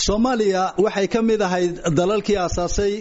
soomaaliya waxay ka mid ahayd dalalkii aasaasay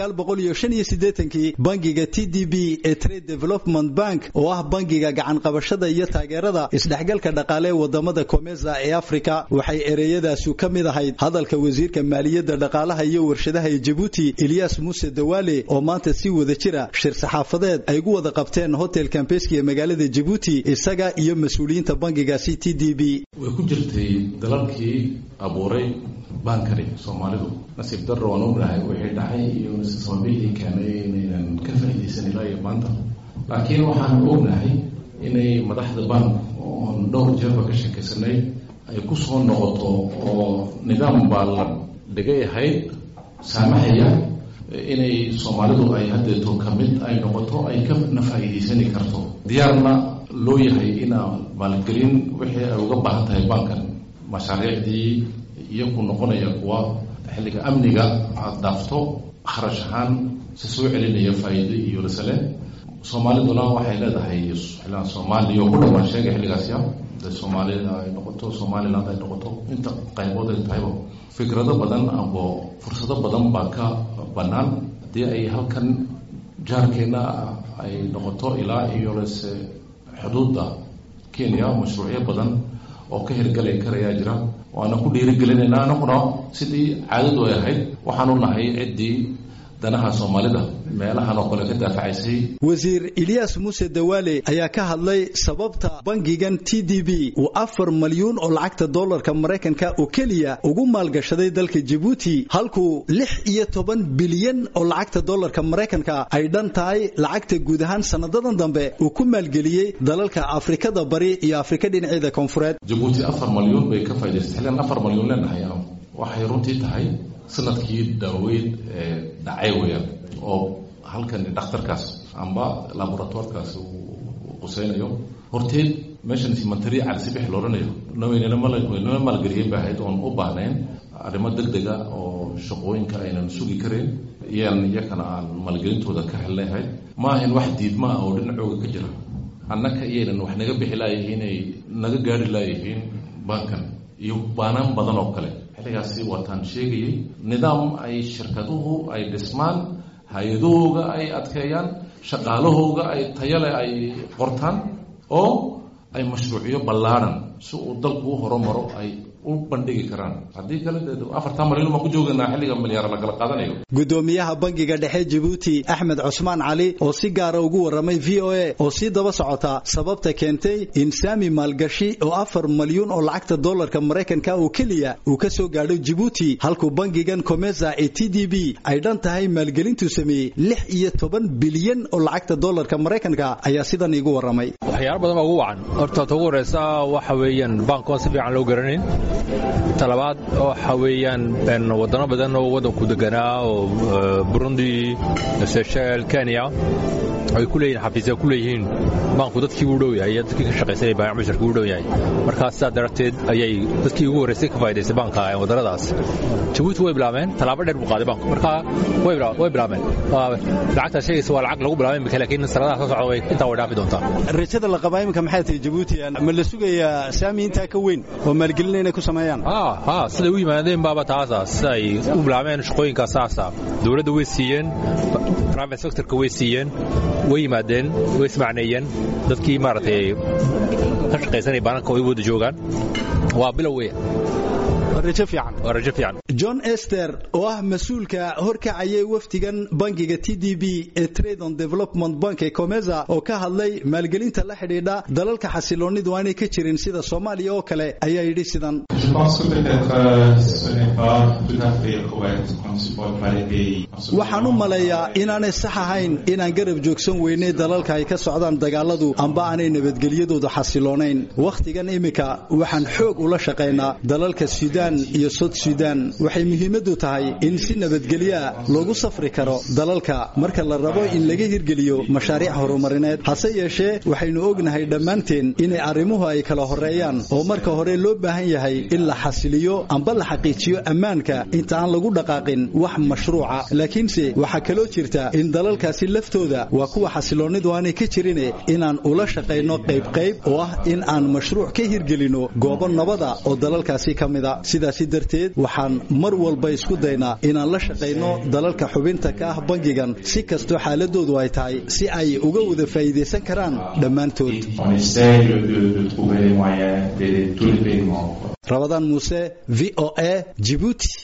kii bangiga t d b ee trade development bank oo ah bangiga gacanqabashada iyo taageerada isdhexgalka dhaqaale ee wadamada komesa ee afrika waxay ereyadaasu ka mid ahayd hadalka wasiirka maaliyadda dhaqaalaha iyo warshadaha ee jabuuti eliyas muuse dawaale oo maanta si wada jira shir saxaafadeed ay gu wada qabteen hotel kambeski ee magaalada jabuuti isaga iyo mas-uuliyiinta bangigaasi t d b way ku jirtay dalalkii abuuray baankani soomaalidu nasiib darro waan ognahay wixii dhacay iyo sababihii keenay inaynan ka faa'iidaysan ilaa iyo maanta laakiin waxaan ognahay inay madaxda bank oon dhowr jeerba ka sheekaysanay ay ku soo noqoto oo nidaam baa la dhigay ahayd saamaxaya inay soomaalidu ay haddeeto ka mid ay noqoto ay kana faa'iidaysani karto diyaarna loo yahay inaa maalgelin wixii ay uga baahan tahay bankan mashaariicdii iyaku noqonaya kuwa xilliga amniga aada dhaafto kharash ahaan si soo celinaya faa'iido iyo lasale soomaaliduna waxay leedahay xillaan soomaaliya oo ku dhawaan sheegay xilligaasya de soomaalida ay noqoto somaliland ay noqoto inta qaybood ay tahayba fikrado badan abo fursado badan baa ka bannaan haddii ay halkan jaarkeena ay noqoto ilaa iyo lase xuduudda kenya mashruucyo badan oo ka hirgali karayaa jira waana ku dhiirigelinayna anaguna sidii caadadu ay ahayd waxaanu nahay ciddii danaha soomaalida meelahan oo kale ka daafacaysay wasiir ilyas muuse dawaale ayaa ka hadlay sababta bangigan t d b uu afar malyuun oo lacagta dollarka maraykanka oo keliya ugu maalgashaday dalka jabuuti halkuu lix iyo toban bilyan oo lacagta dollarka maraykanka ay dhan tahay lacagta guud ahaan sanadadan dambe uu ku maalgeliyey dalalka afrikada bari iyo afrika dhinaceeda koonfureed jabuuti afar malyuun bay ka faa'idaysay xilligan afar malyuun leenahay waxay runtii tahay sanadkii daaweyd ee dhacay weyaan oo halkan dhakhtarkaas amba laboratoirkaas uu quseynayo horteed meeshan simantari calisibix loodhanayo waynala maalgeliyeen ba ahayd oon u baahnayn arrimo deg dega oo shaqooyinka aynan sugi karayn iyaan iyakana aan maalgelintooda ka helnay ahayd ma ahayn wax diidma ah oo dhinacooga ka jira annaka iyaynan wax naga bixi laayihiin ay naga gaari laayihiin bankan iyo baanaan badan oo kale xilligaasi waataan sheegayay nidaam ay shirkaduhu ay dhismaan hay-adahooga ay adkeeyaan shaqaalahooga ay tayale ay qortaan oo ay mashruucyo ballaadhan si uu dalku u horumaro ay u bandhigi karaan haddii kale dee afartan malyan baan ku joogaynaa xilliga milyaar la kala qaadanayo gudoomiyaha bangiga dhexe jabuuti axmed cusmaan cali oo si gaara ugu warramay v o a oo sii daba socota sababta keentay in saami maalgashi oo afar malyuun oo lacagta dollarka maraykanka oo keliya uu ka soo gaadho jabuuti halkuu bangigan comesa ee t d b ay dhan tahay maalgelintuu sameeyey lix iyo toban bilyan oo lacagta dollarka maraykanka ayaa sidan iigu warramay waxyaalo badan baa ugu wacan horta ta ugu horeysa waxa weeyaan baankoon si fiican loo garanayn talabaad waxa weeyaan wadano badan oo waddanku deganaa oo burundi seshel kenya ay ku leeyihin xafiisya ku leeyihiin baanku dadkii u dhow yahay iyo dadkii ka shaqaysanay baayac basharka u dhow yahay markaa sidaa darteed ayay dadkii ugu horreysay ka faa'idaystay baanka wadannadaas jabuuti way bilaabeen tallaabo dheer buu qaaday baanku markaa way bilaabeen lacagtaa sheegaysa waa lacag lagu bilaabay imika laakiin sanadaha soo socda way intaa way dhaafi doontaa rajada la qabaa iminka maxay tahay jabuuti ma la sugayaa saami intaa ka weyn oo maalgelina inay ku sameeyaan ha siday u yimaadeen baaba taasa sida ay u bilaabeen shaqooyinkaa saasa dowladda way siiyeen private sectorka way siiyeen way yimaadeen way ismacneeyeen dadkii maaragtay ka shaqaysanaya baananka way wada joogaan waa bilow weya john ester oo ah mas-uulka horkacayay wafdigan bangiga t d b ee trade on development bank ee comesa oo ka hadlay maalgelinta la xidhiidha dalalka xasiloonidu aanay ka jirin sida soomaaliya oo kale ayaa yidhi sidan waxaan u maleeyaa inaanay sax ahayn inaan garab joogsan weynay dalalka ay ka socdaan dagaaladu amba aanay nabadgelyadoodu xasiloonayn wakhtigan iminka waxaan xoog ula shaqaynaa dalalka sudan iyo sod sudan waxay muhiimaddu tahay in si nabadgelyoa loogu safri karo dalalka marka la rabo in laga hirgeliyo mashaariic horumarineed hase yeeshee waxaynu ognahay dhammaanteen inay arrimuhu ay kala horreeyaan oo marka hore loo baahan yahay in la xasiliyo amba la xaqiijiyo ammaanka inta aan lagu dhaqaaqin wax mashruuca laakiinse waxaa kaloo jirta in dalalkaasi laftooda waa kuwa xasiloonnidu aanay ka jirine inaan ula shaqayno qaybqayb oo ah in aan mashruuc ka hirgelino goobo nabada oo dalalkaasi ka mida sidaasi darteed waxaan mar walba isku daynaa inaan la shaqayno dalalka xubinta ka ah bangigan si kastoo xaaladoodu ay tahay si ay uga wada faa'iidaysan karaan dhammaantood rabadaan muuse v o a jibuuti